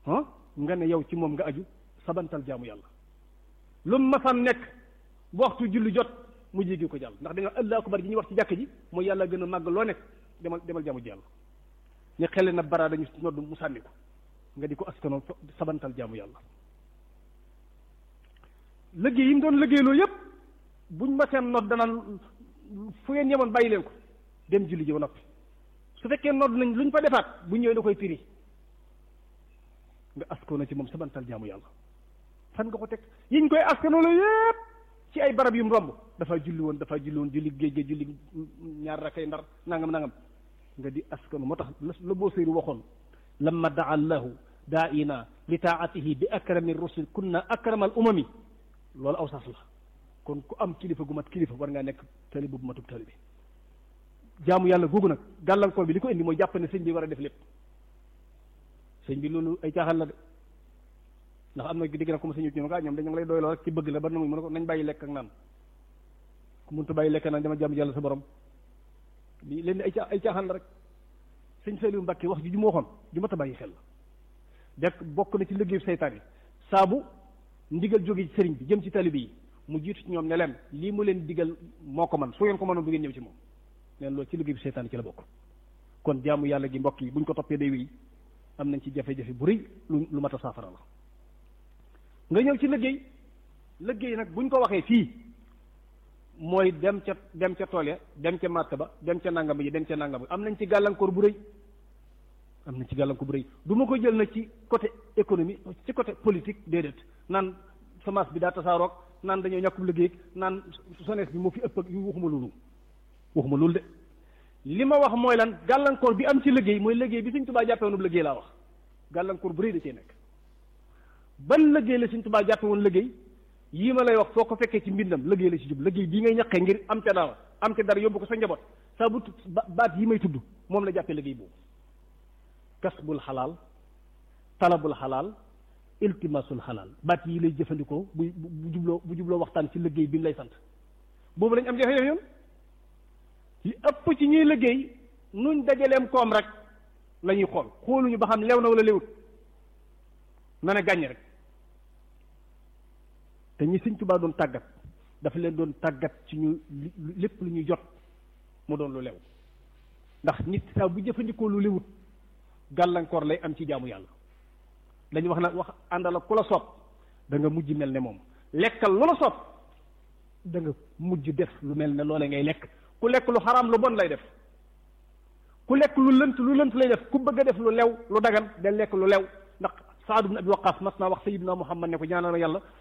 ah nga ne yow ci moom nga aju sabantal jaamu yàlla lu mu masam nekk bu waxtu julli jot mu jéggi ko jàll ndax da nga allahu akbar ji ñuy wax ci jàkk ji mooy yàlla gën a màgg loo nekk demal demal jaamu ji yàlla ñu xelle na bara dañu nodd mu sànni ko nga di ko askano sabantal jaamu yàlla liggéey yi mu doon liggéeyloo yépp buñ ma seen nodd danaan fu ngeen yemoon bàyyi leen ko dem julli ji ba noppi su fekkee nodd nañ luñ fa defaat bu ñëwee da koy firi nga askano ci moom sabantal jaamu yàlla fan nga ko teg yiñ koy askano la yépp ci ay barab yu mu romb dafa julli woon dafa julli woon julli géej géej julli ñaar rakay ndar nangam nangam nga di askanu moo tax la boo séeru waxoon lamma daa allahu daa ina li taatihi bi akrami rusul kunna akramal umami loolu aw sas la kon ku am kilifa gu mat kilifa war ngaa nekk talibu bu matub talibi jaamu yàlla googu nag gàllankoor bi li ko indi mooy jàpp ne sëñ bi war a def lépp sëñ bi loolu ay caaxaan la de ndax am na digg na comme sëñ bi ñoom dañu lay doyloo rek ci bëgg la ba na muy mën ko nañ bàyyi lekk ak naan ku mënta bàyyi lekk naan dama jaamu yàlla sa borom lii leen ay ay caaxaan la rek sëñ Saliou Mbacke wax ji ju ma waxoon ju mat a bàyyi xel la dek bokk na ci liggéeyu seytaan yi saabu ndigal jóge ci sëriñ bi jëm ci talibi yi mu jiitu ci ñoom ne leen lii mu leen digal moo ko man su ngeen ko mënoon du ngeen ñëw ci moom neen loolu ci liggéey bi seytaan yi ci la bokk kon jaamu yàlla gi mbokk yi buñ ko toppee day wéy am nañ ci jafe-jafe bu rëy lu lu mat a saafara la nga ñëw ci liggéey liggéey nag buñ ko waxee fii mooy dem ca dem ca tool ya dem ca màtt ba dem ca nangam yi dem ca nangam am nañ ci gàllankoor bu rëy am nañ ci gàllankoor bu rëy du ma ko jël nag ci côté économie ci côté politique déedéet naan semence bi daa tasaaroog naan dañoo ñàkkub liggéey naan sonees bi moo fi ëpp ak yu waxuma loolu waxuma loolu de li ma wax mooy lan gàllankoor bi am ci liggéey mooy liggéey bi Sëñ Tuubaa jàppe woon liggéey laa wax gàllankoor bu rëy da cee nekk ban liggéey la Sëñ Tuubaa jàppe woon liggéey yii ma lay wax foo ko fekkee ci mbindam liggéey la ci jub liggéey bii ngay ñaqee ngir am ca dara am ca dara yóbbu ko sa njaboot saa bu baat yi may tudd moom la jàppee liggéey boobu kasbul xalaal talabul xalaal iltimasul xalaal baat yi lay jëfandikoo bu bu jubloo bu jubloo waxtaan ci liggéey bi mu lay sant boobu lañ am jafe-jafe yoon li ëpp ci ñuy liggéey nuñ dajaleem koom rek la ñuy xool xooluñu ba xam lew na wala lewut na ne gàññ rek te ñi Sëñ Tuubaa doon tàggat dafa leen doon tàggat ci ñu lépp lu ñuy jot mu doon lu lew ndax nit saa bu jëfandikoo lu lewut gàllankoor lay am ci jaamu yàlla dañu wax na wax àndal ak ku la soob da nga mujj mel ne moom lekkal lu la soob da nga mujj def lu mel ne loole ngay lekk ku lekk lu xaraam lu bon lay def ku lekk lu lënt lu lënt lay def ku bëgg a def lu lew lu dagan day lekk lu lew ndax Saad ibn Abi Waqqas mas naa wax Sayyidina Muhammad ne ko ñaanal ma yàlla